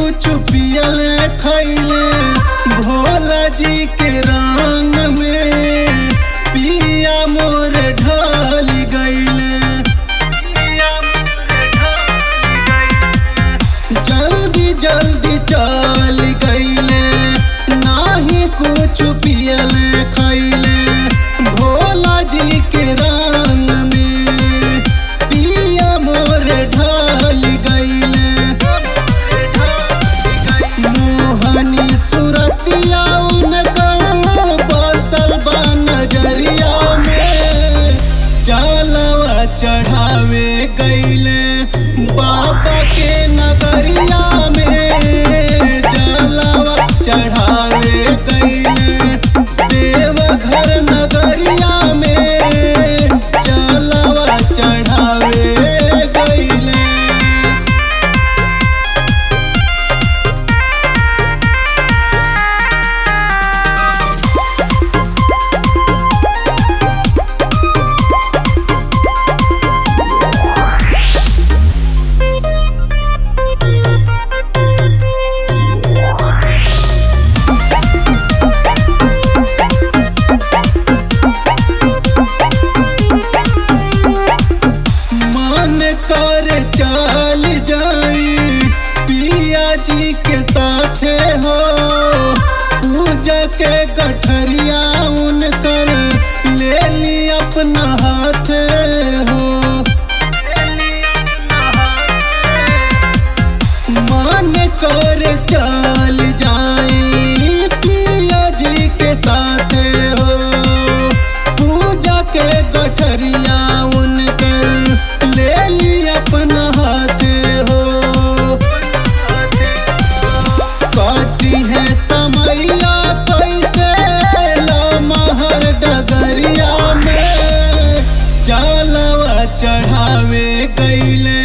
कुछ पियल खैले भोला जी के रंग में पिया मोर ढल गईले पिया मोर ढल गईले। जल्दी जल्दी चल गईले नाही कुछ पियल खैले भोला जी के रंग में पिया मोर ढल गईले मोहनी सुरतिया उनकर बसल बा नजरिया में चलवा चढ़ावे गईले बाबा के नगरिया में चलवा चढ़ावे गईले देवघर नगरिया में चलवा चढ़ावे गईले मन कर चल जाई पिया जी के साथे हो पूजा के गठरिया उनकर ले ली अपना हाथ हो मन कर चल जाई पिया जी के साथे हो पूजा के गठरिया उनकर ले ली अपना हाथ हो काटी है समैया कैसे लमहर डगरिया में चलवा चढ़ावे गईले